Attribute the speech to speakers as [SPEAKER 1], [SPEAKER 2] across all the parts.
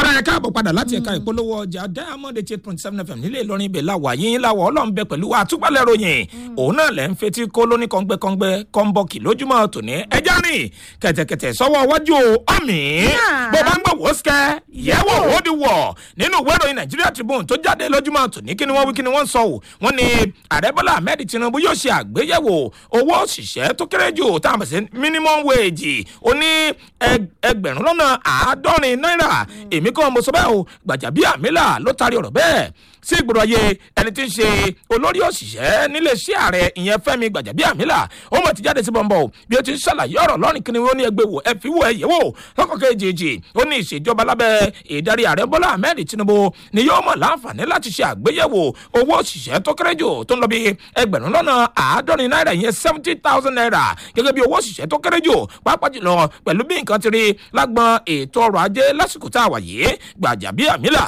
[SPEAKER 1] ọ̀rọ̀ ẹ̀ káàbọ̀ padà láti ẹ̀ka ìpolówó ọjà diamond eight point seven fm nílé ìlọrin ibẹ̀ làwà yín làwọ̀ ọlọ́run bẹ pẹ̀lú àtúgbàlẹ̀ ròyìn òun náà lẹ́ ń fetí kó lóní kọ́ngbẹ́kọ́ngbẹ́ kọ́ńbọ́ọ̀kì lójúmọ́ tòní ẹja rìn kẹ̀tẹ̀kẹ̀tẹ̀ sọ́wọ́ wájú ọ̀mì bó bá ń gbọ́ wò ó sikẹ́ yẹ̀wò ó di wọ̀ nínú ìwé ìròyìn nàìjíríà tribune tó jáde lójúmọ́ tòní kí ni wọ́n wí kí ni wọ́n sọ ò wọ́n ní ààrẹ bọ́lá ahmed tinubu yóò ṣe àgbéyẹ̀wò owó òṣìṣẹ́ tó kéré jù tá a mọ̀ sí minimum wage ó ní ẹgbẹ̀rún lọ́nà àádọ́rin náírà èmi kàn mo sọ bẹ́ẹ̀ o gbàjàbíàmílà ló taari ọ̀rọ̀ bẹ́ẹ̀ sí ìgboro ayé ẹni tí ń ṣe olórí òṣìṣẹ́ níléeṣẹ́ ààrẹ ìyẹn fẹ́mi gbàjàbíàmílà ó mọ̀ ti jáde sí bọ̀m̀bọ̀ bí ó ti ń ṣàlàyé ọ̀rọ̀ lọ́rìn kí ni wọ́n ní ẹgbẹ́ wò ẹ fi wò ẹ yẹ̀ wò lọ́kọ̀ kejì ó ní ìṣèjọba lábẹ́ ìdarí ààrẹ bọ́lá ahmed tinubu ni yóò mọ̀ láǹfààní láti ṣe àgbéyẹ̀wò owó òṣìṣẹ́ tó kéré jù tó ń lọ bí ẹgbẹ̀rún lọ́nà àádọ́rin náírà ìyẹn seventy thousand naira gẹ́gẹ́ bí owó òṣìṣẹ́ tó kéré jù pàápàá jùlọ pẹ̀lú bí nǹkan ti rí lágbọn ètò ọrọ̀ ajé lásìkò tá a wà yìí gbàjàbíàmílà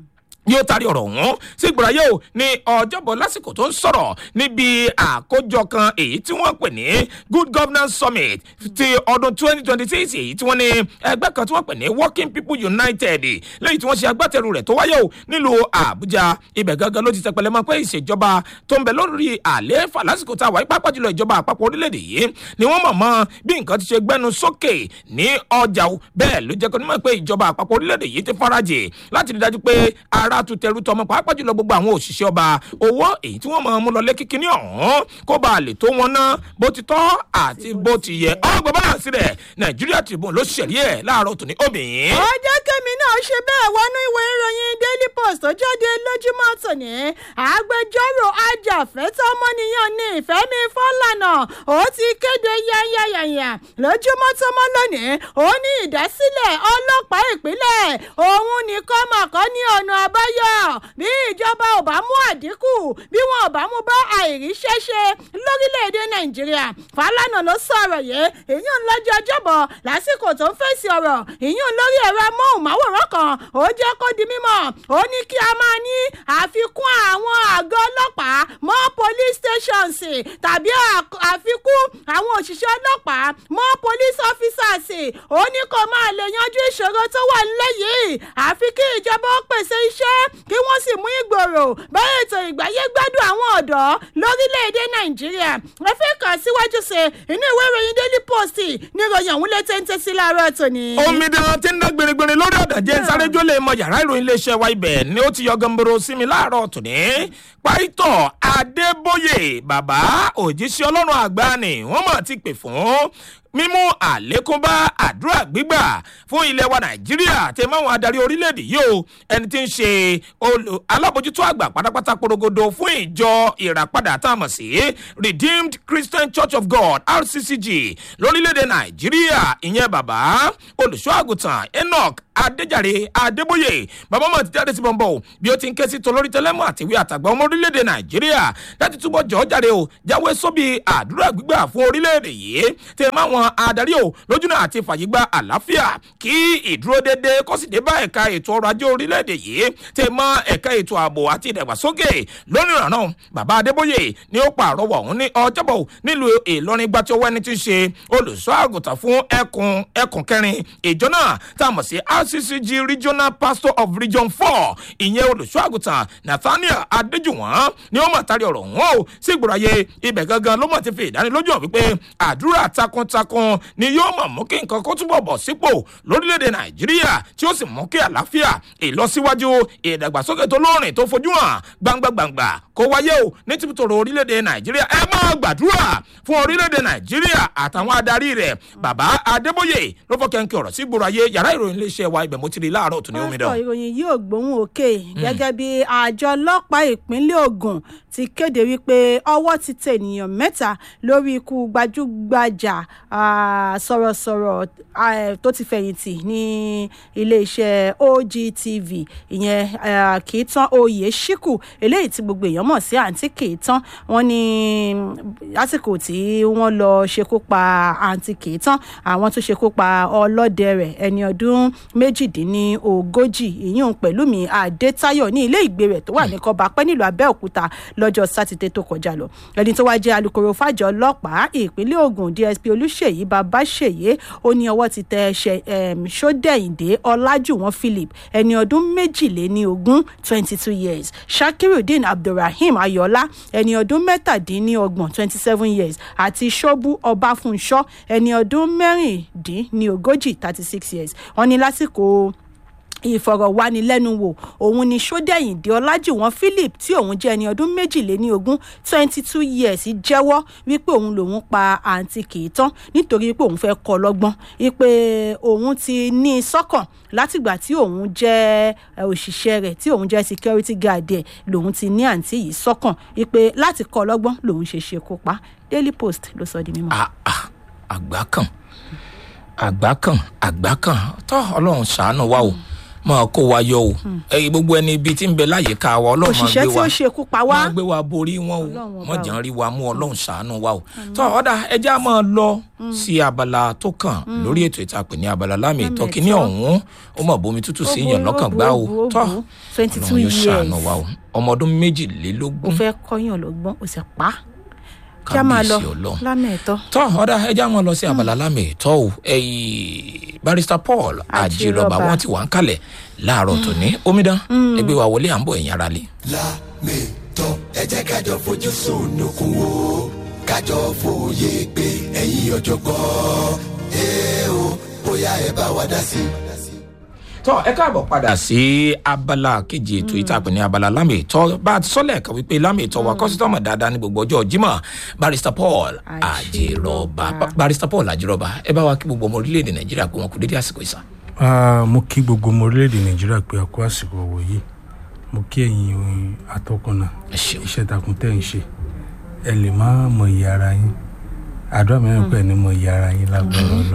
[SPEAKER 1] yóò taari ọ̀rọ̀ ọ̀hún sí ìgbòráyé o ní ọjọ́bọ̀ lásìkò tó ń sọ̀rọ̀ níbi àkójọ kan èyí tí wọ́n pè ní good governance summit ti ọdún twenty twenty six èyí tí wọ́n ní ẹgbẹ́ kan tí wọ́n pè ní working people united lẹ́yìn tí wọ́n ṣe agbátẹrù rẹ̀ tó wáyé o nílùú àbújá ibẹ̀ gangan ló ti tẹpẹlẹ mọ́ pé ìṣèjọba tó ń bẹ lórí àlééfà lásìkò tá a wà yí pápá jùlọ ìjọba àpapọ̀ orílẹ̀-èdè yìí ni wọ́n mọ̀ mọ́ bí nǹkan ti ṣe gbẹ́nu sókè ní ọjà o bẹ́ẹ̀ ló jẹ́ kó ní mọ̀ pé ìjọba àpapọ̀ orílẹ̀-èdè yìí ti farajì láti rí dájú pé ara tún tẹrú tọmọ pàápàá jùlọ gbogbo àwọn òṣìṣẹ́ ọba owó èyí tí wọ́n mọ̀ mú lọ lé kíkíní ọ̀hún kó bá a lè tó wọn ná bó ti tọ́ àti bó ti yẹ ọgbọ́n bá sílẹ̀ nàìjíríà tribune ló ṣẹ̀rí ẹ̀ láàárọ̀ tòní obìnrin.
[SPEAKER 2] ọjọ́ kẹ́mi náà ṣe bẹ́ẹ̀ wọnú ìwé ìròyìn daily post tó jáde lójúmọ́ tòní agbẹjọ́rò ajàfẹ́tọ́ ọmọnìyàn ní ìfẹ́mi fọ́lànà ó ti kéde yányányányá lójúmọ́ tó mọ́ lónìí ó ní ìdásílẹ̀ ọlọ́pàá ìpínlẹ̀ òun nìkan màkọ́ ní ọ̀nà àbáyọ bí ìjọba ò bá mú àdínkù bí wọn ò bá mú bá àìríṣẹ́ṣe lórílẹ̀‐èdè nàìjíríà fàlànà ló sọ̀rọ̀ yìí ìyún lọ́jọ́ ọjọ́bọ̀ lásìkò tó ń fèsì ọ̀rọ̀ ìyún lórí ẹ̀rọ amóhùnmáwòrán kan ó jẹ́ kó di mímọ̀ ó ní kí a máa ní àfikún àwọn àgọ́ ọlọ́pàá mọ́ police stations tàbí àfikún àwọn òṣìṣẹ́ ọlọ́pàá mọ́ police officers ó ní kó máa lè yanjú ìṣòro tó wà nílẹ̀ yìí àfi kí ìjọba ó pèsè iṣẹ́ kí wọ́n sì mú ìgbòrò bá ètò ìgbáyé gbádùn àwọn ọ̀dọ́ lórílẹ̀‐èdè nàìjíríà ẹ fẹ́ kàn síwájú sí inú ìwé ìròyìn daily post ní ìròyìn ọ̀hún lè téńté sí láàárọ̀ tòní.
[SPEAKER 1] omidan tí ń dá gbèrègbèrè lórí ọ̀dàjẹ́ sáré-jó lè mọ yàrá ìròyìn iléeṣẹ́ wa ibẹ̀ ni ó ti yọ gamboro sí mi láàárọ̀ tòní. pàìtọ̀ adébóyè bàbá òjíṣẹ́ ọlọ́run àgbà ni wọ́n mọ̀ ti pè fún mímú àlékún bá àdúrà gbígbà fún ilẹ̀ wa nàìjíríà tẹ máwọn adarí orílẹ̀-èdè yìí o ẹni tí ń ṣe alábòjútó àgbà pátápátá porogodo fún ìjọ ìràpadà tá a mọ̀ sí redeemed christian church of god rccg lórílẹ̀-èdè nàìjíríà ìyẹn bàbá olùṣọ́ àgùntàn enoch adéjàre adébóyè bàbá mọ̀ ti jáde sí bọ̀m̀bọ̀ bí ó ti ń ké sí tolórí tẹlẹ́mù àtiwé àtàgbà ọmọ orílẹ̀-èdè nàìjíríà láti túbọ̀ jọ́ jáde o jáwé sóbì àdúrà gbígbà fún orílẹ̀-èdè yìí tẹ máwọn adarí o lójúnà àti fàyígbà àlàáfíà kí ìdúró déédéé kó sì dé bá ẹ̀ka ètò ọrọ̀ ajé orílẹ̀-èdè yìí tẹ mọ́ ẹ̀ka ètò ààbò àti ìdàgbàsókè lónìí ìrànà bàbá adébóyè ni ó pààrọwọ̀ ọ̀hún ní ọjọ́bọ̀ nílùú ìlọrin gbà tí ó wẹ́ni tí ń ṣe olùṣọ́ àgùntàn fún ẹkùn ẹkùn kẹrin ìjọ náà tá a mọ̀ sí rccg regional pastor of region four ìyẹn olùṣọ́ àgùntàn nathaniel adéjùwọ̀n ni ó mọ̀ tari ọ̀rọ̀ wọn o sí ìgbòrò ayé ibẹ̀ gangan ló mọ̀ ti fi ìdánilójú hàn wípé àdúrà takuntakun ni yóò mọ̀ mú kí nǹkan kó túbọ̀ bọ̀ sípò lórílẹ̀‐èdè nàìjíríà tí ó sì mú kí àlàáfíà ìlọsíwájú ìdàgbàsókè tó lóòrìn tó fojú hàn gbangba-gbangba kó wáyé o ní tìbútòrò orílẹ̀‐èdè nàìjíríà ẹ máa gbàdúrà fún orílẹ̀‐èdè nàìjíríà àtàwọn adarí rẹ̀ bàbá adébóyè ló fọ́ kẹ́ńkẹ́ ọ̀rọ̀ sí gbòòrò ayé yàrá ìròyìn iléeṣẹ́ wa ibẹ̀ mo ti rí láàárọ̀ tó ní omi dán.
[SPEAKER 2] pásítọ̀ ìròyìn yìí ò gbóhùn òkè gẹ́gẹ́ bí àjọ ọlọ́pàá ìpínlẹ̀ ogun ti kéde wípé ọwọ́ ti tẹ ènìyàn mẹ́ta lórí ikú gbajúgbajà sọ̀rọ̀sọ̀rọ̀ tó ti fẹ̀yìntì ní iléeṣẹ́ ogtv ìyẹn kì í tán oyè ṣíkù eléyìí tí gbogbo èèyàn mọ̀ sí àǹtí kì í tán wọ́n ní lásìkò tí wọ́n lọ ṣekú pa àǹtí kì í tán àwọn tó ṣekú pa ọlọ́dẹ rẹ̀ ẹni ọdún méjìdínlógójì ìyún pẹ̀lúmi adétayọ̀ ní ilé ìgbé rẹ̀ tó wà ní kọba pẹ́ nílùú abẹ́òkúta lọ́jọ́ sátidé tó kọjá lọ ẹni tó wá jẹ́ alūkkóró fàjọ ọlọ́pàá ìpínlẹ̀ ogun dsp olùṣèyí babáṣèyí ó ní ọwọ́ ti tẹ ẹṣẹ sódẹ̀yìndé ọlájúwọ̀n philip ẹni ọdún méjìléníogún twenty two years shakirudeen abdulrahim ayọ̀lá ẹni ọdún mẹ́tàdínníọgbọ̀n twenty seven years àti ṣọ́bù ọbáfúnṣọ́ ẹni ọdún mẹ́rìndínlógójì thirty six years wọ́n ní lásìkò ìfọ̀rọ̀wánilẹ́nuwò òun ni sódẹ̀yìndé ọlájúwọ̀n philip tí òun jẹ́ ẹni ọdún méjìléníogún twenty two years jẹ́wọ́ wípé òun lòun pa àǹtí kìítán nítorí wípé òun fẹ́ kọ́ lọ́gbọ́n wípé òun ti ní i sọ́kàn látìgbà tí òun jẹ́ òṣìṣẹ́ rẹ̀ tí òun jẹ́ security guard ẹ̀ lòun ti ní àǹtí yìí sọ́kàn wípé láti kọ́ lọ́gbọ́n lòun ṣe ṣekú pa daily post ló sọ di mímọ́.
[SPEAKER 1] àgbà kan àgbà kan àgbà kan tó ọlọ́run ṣàánú wa o. Mm máa kó wa yọ o ẹyin gbogbo ẹni ibi tí ń bẹ láyìíká wa ọlọ́run máa gbé wa
[SPEAKER 2] òṣìṣẹ́ tí ó ṣekú pa wá
[SPEAKER 1] máa gbé wa borí wọn o wọn jẹ́ ń rí wa mú ọlọ́run ṣàánú wa o tó ọ̀dà ẹjẹ́ á máa lọ sí abala tó kàn lórí ètò ìtàpè ní abala lámì ìtọ́kí ní ọ̀hún ó mọ̀ bómi tútù sí yàn lọ́kàn gbá o tó ọlọ́run yóò ṣàánú wa o ọmọ ọdún
[SPEAKER 2] ó
[SPEAKER 1] méjìlélógún
[SPEAKER 2] fẹ́ kọ́yàn lọ́gbọ́n ó sì pa á kí a máa lọ
[SPEAKER 1] kábíyèsí ọlọ́run
[SPEAKER 2] lámẹ̀ẹ́tọ́.
[SPEAKER 1] tọ́ ọ̀dà ẹja wọn lọ sí abala lámì ìtọ́ o ẹ̀yìn barrister paul ajírọba
[SPEAKER 2] Ajírọ̀bà.
[SPEAKER 1] wọn ti wà ń kalẹ̀ láàárọ̀ tòní omidan ẹgbẹ́ wa wọlé à ń bọ̀ ẹ̀yìn ara lé.
[SPEAKER 3] lámìtọ́ ẹ jẹ́ kájọ fojú sunukun wo kájọ fòye pé ẹ̀yin ọ̀jọ̀gbọ́n ẹ o bóyá ẹ bá wa dá sí i.
[SPEAKER 1] tọ́ ẹ káàbọ̀ padà sí abala kejì ètò ìtàpè ní abala lámì ìtọ́ bá a ti sọ́lẹ̀ kan wípé lámì ìtọ́ wa kọ́sítọ́mù dáadáa ní gbogbo ọjọ́ jimá barrister paul ajírọba
[SPEAKER 2] Ajírọ̀bà.
[SPEAKER 1] barrister paul ajírọba ẹ bá wa kí gbogbo ọmọ orílẹ̀-èdè nàìjíríà pé wọn kò dédé àsìkò ìsà.
[SPEAKER 4] Ah, mo kí gbogbo ọmọ orílẹ̀-èdè nàìjíríà pé a kó àsìkò ọ̀wọ̀ yìí mo kí ẹ̀yin atọ́kùnà
[SPEAKER 1] ẹ ṣeun
[SPEAKER 4] iṣẹ́ takun tẹ́ ń ṣe ẹ lè má mọ iye ara yín àdúrà mẹ́rin pẹ̀ ní mọ iye ara yín lágbára lọ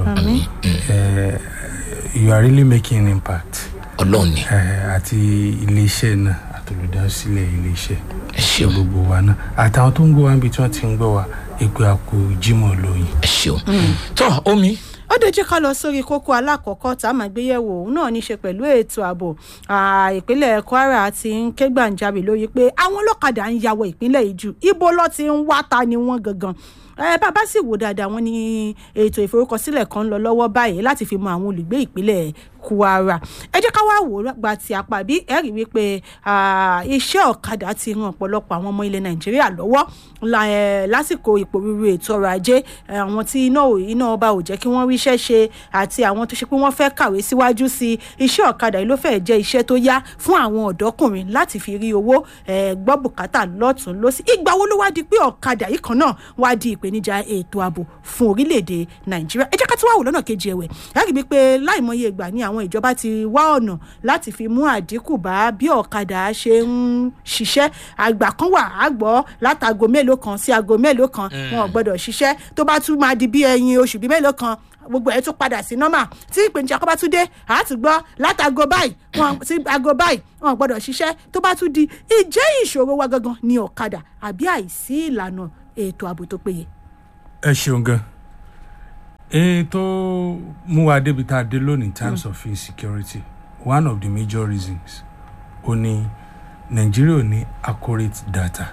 [SPEAKER 4] you are really making an impact
[SPEAKER 1] ọlọ́run ni
[SPEAKER 4] Eh, àti iléeṣẹ́ náà àtolùdásílẹ̀ iléeṣẹ́
[SPEAKER 1] ẹ ṣeun
[SPEAKER 4] gbogbo wa náà àtàwọn tó ń gbọ́ wa níbi tí wọ́n ti ń gbọ́ wa èpè àpò jimoh lóyìn.
[SPEAKER 1] ẹ ṣeun tọ́ omi
[SPEAKER 2] ó dé jẹ́ ká lọ sórí kókó alákọ̀ọ́kọ́ tá a máa gbé yẹ̀wò òun náà ní í ṣe pẹ̀lú ètò ààbò Ah, ìpínlẹ̀ kwara ti ń ké gbàǹjarè lórí pé àwọn ọlọ́kadà ń yàwọ̀ ìpínlẹ̀ yìí jù ibo ló ti ń wá ta ni wọ́n gangan ẹ bàbá sì wò dáadáa wọn ní ètò ìforúkọsílẹ̀ kan ń lọ lọ́wọ́ báyìí láti fi mọ àwọn olùgbé ìpínlẹ̀ kwara ẹ jẹ́ ká wá wò ó gba ti apá bí ẹ rí wípé ah, iṣẹ́ ọ̀kadà ti ran ọ̀pọ̀lọpọ̀ àwọn ọmọ ilẹ̀ nàìjíríà lọ́wọ́ la- eh, lásìkò ìpòrúurú ètò ọrọ̀ ajé eh, àwọn tí iná ò- iná ọba ò jẹ́ kí wọ́n ríṣẹ́ ṣe àti àwọn tó ṣe pé wọ́n fẹ́ kàwé síwájú sí i iṣẹ́ ọ̀kadà yìí ló fẹ́ẹ̀ jẹ́ iṣẹ́ tó yá fún àwọn ọ̀dọ́kùnrin láti fi rí owó eh, gbọ́ bùkátà lọ́tún lọ́sí ìgbà wo ló wá di pé ọ̀kadà yìí kan náà wá di ìpèníjà ètò ààbò fún orílẹ̀-èdè nàìjíríà ẹ jẹ́ ká tún wá wò lọ́nà kejì ẹ̀wẹ̀ láti rí i pé láìmọye ìgbà ni àwọn ìjọba ti wá ọ̀nà láti fi mú àdínkù bá bí ọ̀kadà ṣe ń ṣiṣẹ́ àgbà kan wà á gbọ́ látago mélòó kan sí aago mélòó kan wọn ò gbọ́dọ̀ ṣiṣẹ́ tó bá tún máa di bí ẹyin oṣù bíi mélòó kan gbogbo ẹ̀ tún padà sí nọ́mà tí ìpèníjà kan bá tún dé àá tún gbọ́ látago báyìí wọn sí aago báyìí wọn ò gbọ́dọ̀ ṣiṣẹ́ tó bá tún di ìjẹ́ ìṣòro wa gangan ní ọ̀kadà àbí àìsí ìlànà ètò ààbò tó péye.
[SPEAKER 4] ẹ ṣeun gan èyí tó mú wa débi tá a dé lónìí in terms of insecurity one of the major reasons ó ní nàìjíríà ò ní accurate data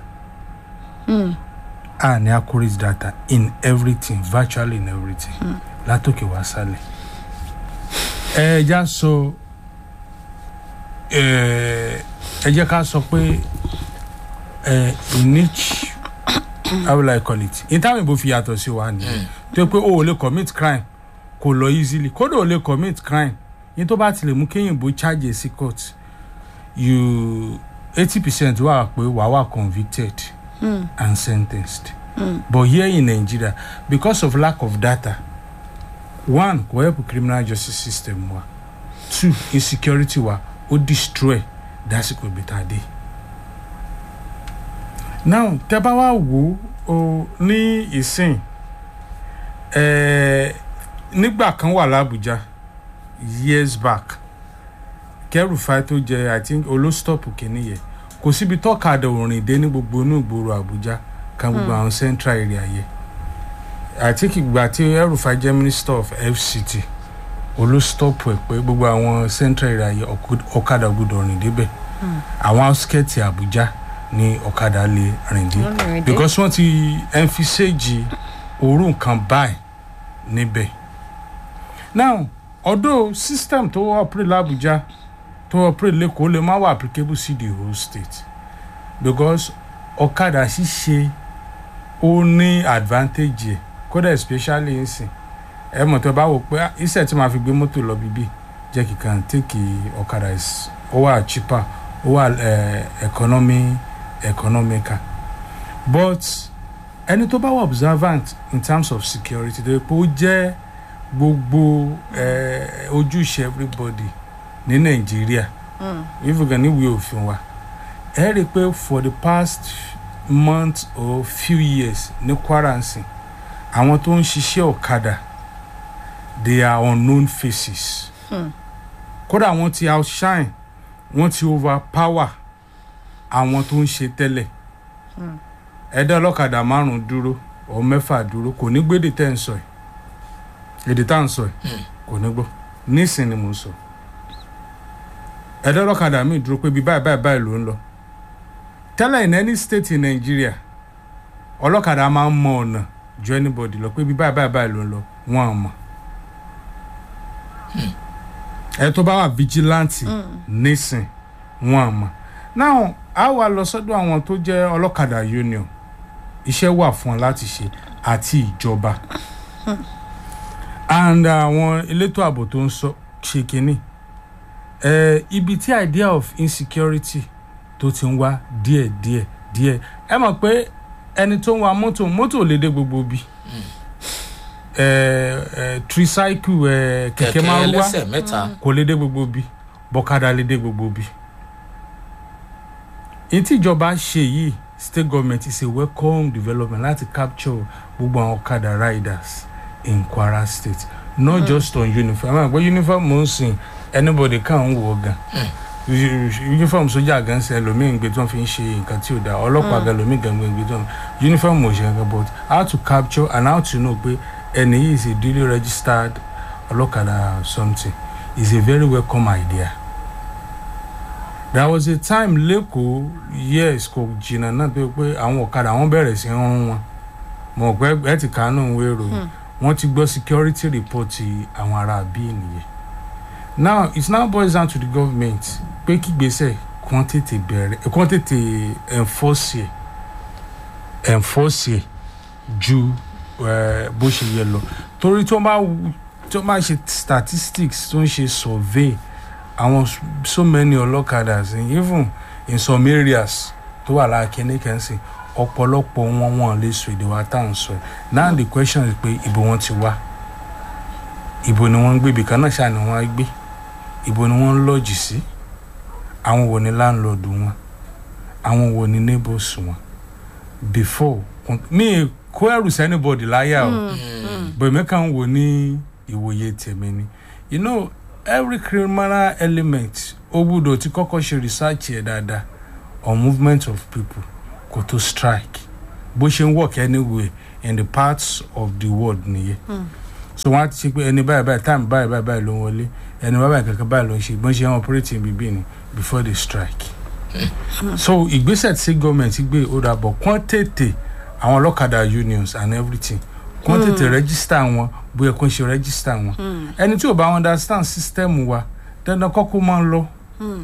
[SPEAKER 4] a ní accurate data in everything virtually in everything látòkè wá sálẹ̀ ẹ já sọ ẹ ẹ jẹ́ ká sọ pé ẹ in each how will I call it in time ìbò fi yàtọ̀ sí wa nìyẹn tó yẹ pé o ò lè commit crime kò lọ easily kódà ò lè commit crime yín tó bá ti lè mú kéyìn bó charge sí court you eighty percent wà pé wàá wà convicted mm. and sentenced mm. but here in Nigeria because of lack of data one kò help criminal justice system wa two insecurity wa ó destroy dásìkò ibi tá a dé now tẹ bá wá wò ó ní ìsìn ẹẹ nígbà kan wà lábújá years back kẹrùfà tó jẹ i think olóstọpù kìíní yẹ kò síbi tọ́kadà òrìn dé ní gbogbo inú ìgboro àbújá kan gbogbo àwọn central area yẹ i think ìgbà tí ẹrùfà jẹ minister of fct olóstọ́pù ẹ̀ pé gbogbo àwọn central area yìí ọkọ- ọ̀kadà gbọdọ̀ rìn débẹ̀ àwọn outskirt Àbújá ni ọ̀kadà lè rìn dé
[SPEAKER 2] Ló lè rìn dé.
[SPEAKER 4] because wọ́n ti emphasage òórùn kan báyìí níbẹ̀ now although system tó operate l'Abuja tó operate lẹ́kọ̀ọ́ lè má wà applicable sí the whole state because ọ̀kadà ṣíṣe ó ní advantage ẹ̀ kódà especially nsìn ẹ mọ̀ tó bá wò pé ah, iṣẹ́ tí màá fi gbé mọ́tò lọ bíbí jẹ́ kí kan take ọ̀kadà is ó wà cheaper ó wà eh, economy economical but ẹni tó bá wà observant in terms of security tó yẹ pé ó jẹ́ gbogbo eh, ojúṣe everybody ní nàìjíríà ìfúgàn níwèé òfin wa ẹ rí i pé for the past month or few years ní kwara nsìn àwọn tó ń ṣiṣẹ́ ọ̀kadà they are unknown faces kódà wọ́n ti outshine wọ́n ti overpower àwọn tó ń ṣe tẹ́lẹ̀ ẹ̀dá ọlọ́kadà márùn-ún dúró ọ̀ mẹ́fà dúró kò ní gbédè tẹ́ ń sọ ẹ̀ èdè tá à ń sọ ẹ̀ kò ní gbọ́ nísìn ni mò ń sọ ẹ̀dá ọlọ́kadà míì dúró pé bí báyìí báyìí báyìí ló ń lọ tẹ́lẹ̀ in any state in Nigeria ọlọ́kadà máa ń mọ ọ̀nà ju anybody lọ pé bí báyìí báyìí báyìí ló ń lọ wọ́n á mọ̀ ẹ tó bá wà vigilante nísìn wọ́n á mọ̀ now a wà lọ sọ́dọ̀ àwọn tó jẹ́ ọlọ́kadà union iṣẹ́ wà fún ọ láti ṣe àti ìjọba and àwọn elétò ààbò tó ń sọ ṣe kínní ẹ ibi tí idea of insecurity tó ti ń wá díẹ̀ díẹ̀ díẹ̀ ẹ mọ̀ pé ẹni tó ń wa mọ́tò mọ́tò ò lè dé gbogbo bí ẹ ẹ tricycle ẹ kẹ̀kẹ́
[SPEAKER 1] kẹ̀kẹ́
[SPEAKER 4] márúwá
[SPEAKER 1] ẹlẹ́sẹ̀ mẹ́ta
[SPEAKER 4] kò lè dé gbogbo bí bọ́kadà lè dé gbogbo bí. èyí tí ìjọba ṣe yìí state government is a welcome development láti capture gbogbo àwọn ọ̀kadà riders in Kwara state not mm. just on uniform ẹ máa gbọ́ uniform mo ń sìn anybody kàn ń wọ̀ gan uniform sójà gan ṣe ẹlòmíì ń gbé tí wọ́n fi ń ṣe nǹkan tí ò dáa ọlọ́pàá gan ẹlòmíì gan gbé tí wọ́n uniform ò ṣe nǹkan but how to capture and how to know pé ẹni yìí is a duly registered ọlọ́kadà or something is a very welcome idea there was a time lẹ́kọ̀ọ́ yes kò jìnnà náà tó yẹ pé àwọn ọ̀kadà wọn bẹ̀rẹ̀ sí í rún wọn mọ̀ pé ẹ ti kàánú ìwé ìròyìn wọ́n ti gbọ́ security report ti àwọn ará bíi nìyẹn now it now boils down to the government pé kí gbèsè kàn tètè bẹ̀rẹ̀ kàn tètè enforce ẹ̀ enforce ẹ̀ ju eh, bó ṣe yẹ lọ torí tó bá tó bá ṣe statistics tó ń ṣe survey àwọn so many ọlọ́kadà even in some areas tó wà lára kíní kẹ́ńsì ọ̀pọ̀lọpọ̀ wọn wọn lè sọ èdè wa tá à ń sọ ẹ̀ now the question is pé ibo wọn ti wá ibo ni wọ́n ń gbé ibì kan náà ṣáà ni wọ́n á gbé ibo ni wọ́n ń lọ́ọ̀jì sí àwọn wo ni láńlọ́ọ̀dù wọn àwọn wo ni neighbors wọn before mi kó ẹrù sẹ́nibọ̀dì láyà o bẹ̀mí kan wò ní ìwòye tèmi ni you know every criminal element ó gbúdọ̀ ti kọ́kọ́ ṣe research ẹ̀ dáadáa on movement of people kò tó strike bó ṣe ń work anywhere in the parts of the world nìyẹn so wọn á ti ṣe pé ẹni báyìí báyìí time báyìí báyìí báyìí ló ń wọlé ẹni báyìí báyìí kankan báyìí ló ń ṣe bọ́n ṣe ń operating bíbí ni before they strike so ìgbésẹ̀ tí gọ́ọ̀mẹ̀ntì gbé ó dà bọ̀ kán tètè àwọn ọlọ́kadà unions and everything kán tètè register wọn bóyá kán ṣe register wọn ẹni tí ò bá understand system wa dandan kọ́kọ́ máa ń lọ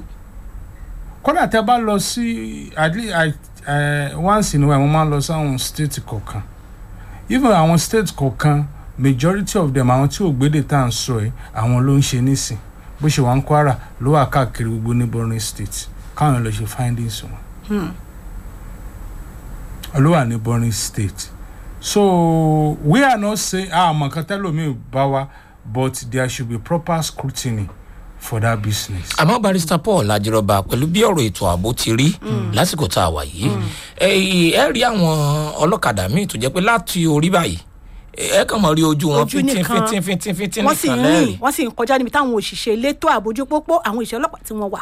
[SPEAKER 4] kódà tẹ bá lọ sí at least once in a while mo máa ń lọ sí àwọn state kọ̀ọ̀kan even àwọn state kọ̀ọ̀kan majority of them àwọn tí ò gbédè tá à ń sọ ẹ àwọn ló ń ṣe nísìn bó ṣe wà ń Kwara ló wà káàkiri gbogbo neighboring state káwọn lọ ṣe findings wọn ló wà neighboring state so we are not saying ah àmọ́ kan tẹ́lómi bá wa but there should be proper scrutiny for that business.
[SPEAKER 1] àmọ́ barista paul ajírọba pẹ̀lú bí ọ̀rọ̀ ètò ààbò ti rí lásìkò tá a wà yìí ẹ rí àwọn ọlọ́kadà míì tó jẹ́ pé láti orí báyìí ẹ kàn mọ̀ rí ojú wọn
[SPEAKER 2] Ojú
[SPEAKER 1] fíntín
[SPEAKER 2] nìkan.
[SPEAKER 1] fíntín fíntín fíntín
[SPEAKER 2] wọ́n sì
[SPEAKER 1] nìkan
[SPEAKER 2] ń
[SPEAKER 1] lẹ́rìí
[SPEAKER 2] rìn wọ́n sì ń kọjá níbi táwọn òṣìṣẹ́ elétò àbójú pópó àwọn òṣìṣẹ́ ọlọ́pàá tí wọ́n wà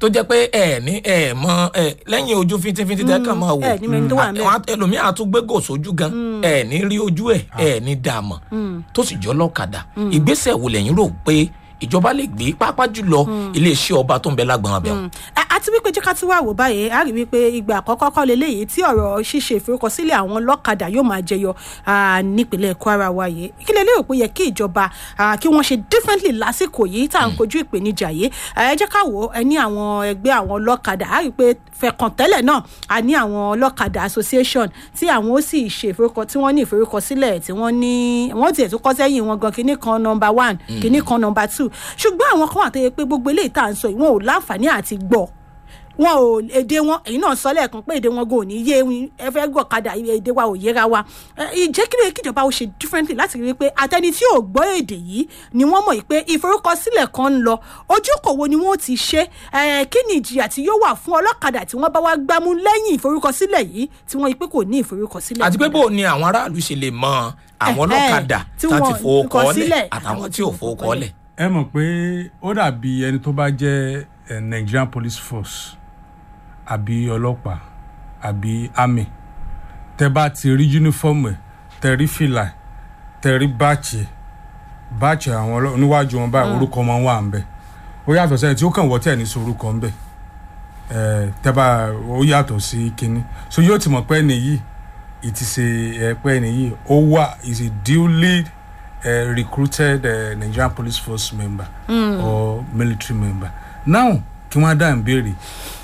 [SPEAKER 1] tó jẹ́ pé ẹ ní ẹ mọ ẹ lẹ́yìn ojú fíntífíntí tẹ́ kàn máa wò
[SPEAKER 2] ẹ ní mẹ́ni tó wà ńbẹ̀.
[SPEAKER 1] àwọn ẹlòmíà tún gbé gò sójú gan ẹ ní rí ojú ẹ ẹ ní dààmú tó sì jọ lọ́kadà ìgbésẹ̀ wo lẹ́yìn rò pé ìjọba lè gbé pápá jùlọ iléeṣẹ́ ọba tó ń bẹ lágbọ̀n abẹ́ wọn.
[SPEAKER 2] A- àti wípé jẹ́ ká tún wá wò báyìí a rí wípé ìgbà àkọ́kọ́ kọ́ leléyìí tí ọ̀rọ̀ ṣíṣe ìforúkọsílẹ̀ àwọn ọlọ́kadà yóò máa jẹyọ ah, nípínlẹ̀ kwara wa yìí kí lè lérò pé yẹ kí ìjọba ah, kí wọ́n ṣe differently lásìkò yìí tá à ń kojú ìpèníjà yìí Ah, ẹ jẹ́ ká wò ó ẹ ní àwọn ẹgbẹ́ àwọn ọlọ́kadà a rí pé fẹ̀kàn tẹ́lẹ̀ náà a ní àwọn ọlọ́kadà association tí àwọn ó sì ṣe ìforúkọ tí wọ́n ní ìforúkọsílẹ̀ tí wọ́n ní wọ́n tiẹ̀ tún kọ́ sẹ́yìn wọn gan kinní kan number one kinní kan number two ṣùgbọ́n àwọn kan wà tó yẹ pé gbogbo eléyìí tá à ń sọ yìí wọn ò láǹfààní àti gbọ́ wọn ò èdè wọn èyí náà sọ lẹ́ẹ̀kan pé èdè wọn gò ní yé wọn ẹ fẹ́ gbọ́ kadà èdè wa ò yéra wa Ẹ, ìjẹ́ kí ló yẹ kí ìjọba ó ṣe differently láti rí i pé àtẹni tí ò gbọ́ èdè yìí ni wọ́n mọ̀ yìí pé ìforúkọsílẹ̀ kan ń lọ ojúkòwo ni wọ́n ti ṣe Ẹ, kí ni ìjìyà tí yóò wà fún ọlọ́kadà tí wọ́n bá wá gbámú lẹ́yìn ìforúkọsílẹ̀ yìí tí wọ́n yìí pé kò ní ìforúkọsílẹ̀
[SPEAKER 1] àti pé bó o ní àwọn aráàlú ṣe lè mọ àwọn
[SPEAKER 2] Ẹ̀hẹ́,
[SPEAKER 1] ọlọ́kadà
[SPEAKER 2] tí
[SPEAKER 1] tá ti
[SPEAKER 2] wọ́n
[SPEAKER 1] fowó kọ́
[SPEAKER 2] kọ
[SPEAKER 1] lẹ̀
[SPEAKER 2] sílẹ̀,
[SPEAKER 1] àtàwọn tí ò fowó kọ́ lẹ̀.
[SPEAKER 4] ẹ mọ̀ pé ó dàbí ẹni tó bá jẹ́ eh, nigerian police force àbí ọlọ́pàá àbí army tẹ bá ti rí uniform ẹ̀ tẹ rí fìlà ẹ̀, tẹ rí báàchì ẹ̀, báàchì àwọn ọlọ́- níwájú wọn báyìí orúkọ wọn wà ń bẹ ó yàtọ̀ sẹ́yìn tí ó kàn wọ́ tẹ̀ ní sorúkọ ń bẹ ẹ̀ tẹ bá ó yàtọ̀ sí kínní so yóò ti mọ̀ pé ẹni yìí ìtì ṣe ẹ pé ẹni yìí ó wà is a duly uh, recruited uh, Nigerian police force member mm. or military member. Now, kí wọ́n á dá ìbéèrè.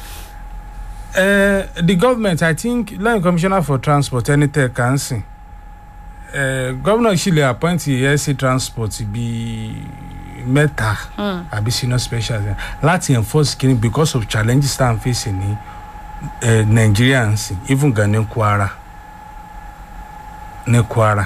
[SPEAKER 4] Uh, the government, I think, lẹ́yìn commissioner for transport ẹni tẹ̀ kàn sìn. Uh, governor sì lè appoint ẹ̀ẹ́sì transport bíi mẹ́ta àbí senior special láti enforce kini because of challenges tá à ń face ní uh, Nigerians even gan ní Kwara ní Kwara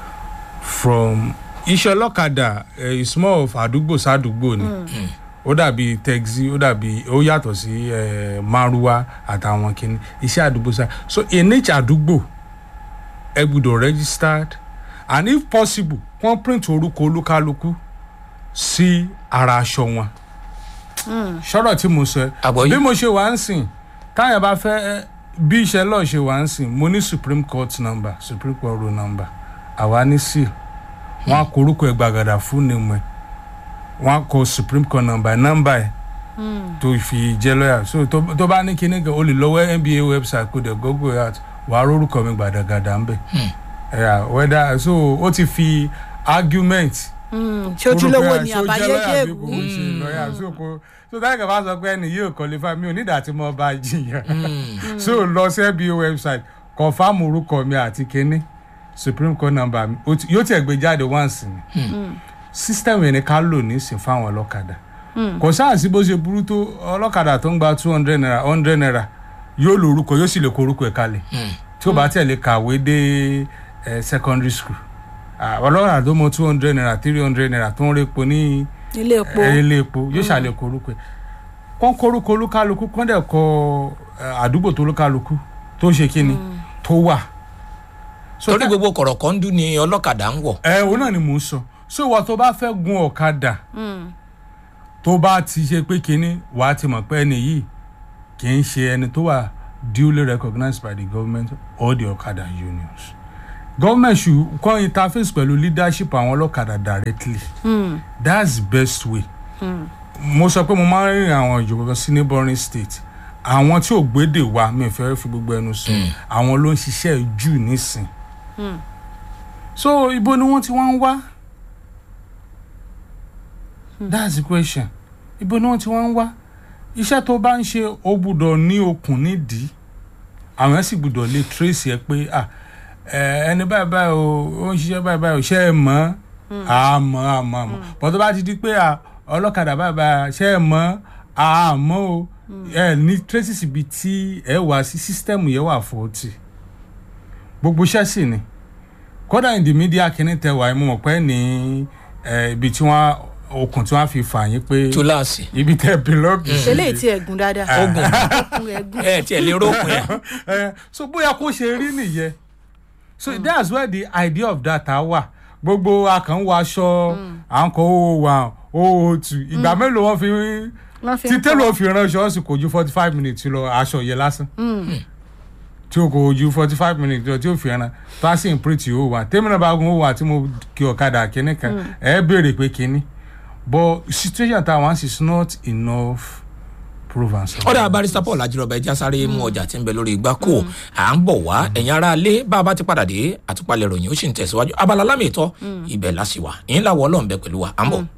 [SPEAKER 4] from iṣẹ́ ọlọ́kadà eh, is more of àdúgbò sádùúgbò ni ó dàbí taxi ó dàbí ó yàtọ̀ sí eh, márúwá àtàwọn kìíní iṣẹ́ àdúgbò sá so in each àdúgbò ẹ gbọ́dọ̀ registered and if possible wọ́n print orúkọ olúkálukú sí ara aṣọ wọn sọ̀rọ̀ tí mo sọ ẹ́
[SPEAKER 1] Àgbọ́yé.
[SPEAKER 4] bí mo ṣe wà ń sìn táyà bá fẹ́ eh, bí iṣẹ́ lọ́ọ̀ ṣe wà ń sìn mo ní supreme court number supreme court rule number àwa ní seal wọn á kọ orúkọ ẹ gbàgàdà fún nìmọ ẹ wọn á kọ supreme court number nọmba ẹ tó fi jẹ lọ́yà so tó tó bá ní kíní kan o lè lọ́wọ́ nba website kó dẹ̀ google out wàá rórúkọ mi gbàdàgàdà ń bẹ̀ ẹ̀yà wẹ́dà so ó ti fi argument
[SPEAKER 2] ṣé ojúlówó ni
[SPEAKER 4] Orúkọ ẹ̀, ṣé ó jẹ́
[SPEAKER 2] àbáyé
[SPEAKER 4] lọ́yà bí
[SPEAKER 2] dèrú
[SPEAKER 4] kò ń ṣe lọ́yà so kò so táyà kan bá sọ pé ẹni yóò qualify mi ò nídàá tí mo bá jiyàn so lọ sí nba website confam orúkọ mi àti kíní supreme court number mi ó ti- yóò tiẹ̀ gbé jáde once ni system yẹn ni ká lò nísìn fáwọn ọlọ́kadà kò sáà sí bó ṣe burú tó ọlọ́kadà tó ń gba two hundred naira hundred naira yóò lo orúkọ yóò sì lè kó orúkọ ẹ̀ kalẹ̀ tí ó bá tẹ̀lé kàwé dé eh, secondary school Ah, ọlọ́kadà tó mọ two hundred naira three hundred naira tó ń repo ní
[SPEAKER 2] ilé epo
[SPEAKER 4] eh, ilé epo yóò ṣàlẹ̀ kó orúkọ ẹ̀ kọ́ kó orúkọ olúkálukú kọ́ dẹ̀ kọ eh, àdúgbò tó olúkálukú tó ń ṣe kíni tó wà. So
[SPEAKER 1] torí
[SPEAKER 4] tá-
[SPEAKER 1] gbogbo kọ̀rọ̀kọ́ndú ni ọlọ́kadà ń wọ̀.
[SPEAKER 4] ẹ òun náà ni mò ń sọ so ìwọ tó bá fẹ́ gun ọ̀kadà tó bá ti ṣe pé kínní wàá ti mọ̀ pé ẹni yìí kì í ṣe ẹni tó wà duly recognized by the government or the ọ̀kadà unions government should kọ́ interface pẹ̀lú leadership àwọn ọlọ́kadà directly that's the best way mo sọ pé mo máa ń rìnrìn àwọn ìjọba sí neighboring state àwọn tí ò gbédè wa mi ò fẹ́ fi gbogbo ẹnu sọ àwọn ló ń ṣiṣẹ́ jù nísìn so ibo ni wọ́n ti wá ń wá that's the question ibo ni wọ́n ti wá ń wá iṣẹ́ tó bá ń ṣe ó gbúdọ̀ ní okùn nídìí àwọn sì gbúdọ̀ lè trace ẹ pé ah ẹ, ẹni báyìí báyìí o ó ń ṣiṣẹ́ báyìí báyìí o ṣe é mọ̀ àmọ́ àmọ́ àmọ́ bọ́n tó bá ti di pé ah, ọlọ́kadà báyìí báyìí ṣe é mọ̀ àmọ́ o ẹ ní traces ibi tí ẹ wá sí system yẹn wà fọ́ọ̀tì gbogbo iṣẹ́ sì ni kódà in the media kìíní tẹ wà mo mọ̀ pé ní eh, ibi tí wọ́n okùn tí wọ́n fi fà yín pé
[SPEAKER 1] túláàsì
[SPEAKER 4] ibi tẹ bílọ́ọ̀gì sí
[SPEAKER 2] eléyìí tí ẹ̀gùn dáadáa
[SPEAKER 1] ogun
[SPEAKER 2] Ẹ̀gùn ẹ̀gùn.
[SPEAKER 1] ẹ tiẹ̀ lè rókun ẹ̀.
[SPEAKER 4] Eh, so bóyá kó ṣe rí nìyẹn so that's where the idea of that ah wà gbogbo akàn wọ aṣọ à ń kọ owó wa owó tù ìgbà mélòó wọn fi
[SPEAKER 2] Wọ́n fi
[SPEAKER 4] tí
[SPEAKER 2] ń
[SPEAKER 4] tẹ́lọ̀
[SPEAKER 2] kọ́.
[SPEAKER 4] fi ránṣọ ọ̀sìn kò ju forty five minutes lọ aṣọ yẹn lásán tí o kò ju forty five minutes lọ tí o fi ràn tó a sì ń print ó wà tèmi náà bá gun ó wà tí mo kí ọ̀kadà kínní kan ẹ béèrè pé kínní but situation tá a wá sí is not enough proof and so.
[SPEAKER 1] ọ̀dà barista paul ajírọ̀bà ẹja sáré mú ọjà tí ń bẹ lórí igbá kò à ń bọ̀ wá ẹ̀yin ara lé bá a bá ti padà dé àtúpalẹ̀ ròyìn ó sì ń tẹ̀síwájú abala lámì ìtọ́ ibẹ̀ lásìwà ìyín làwọ̀ ọlọ́run bẹ pẹ̀lú wa à ń bọ̀.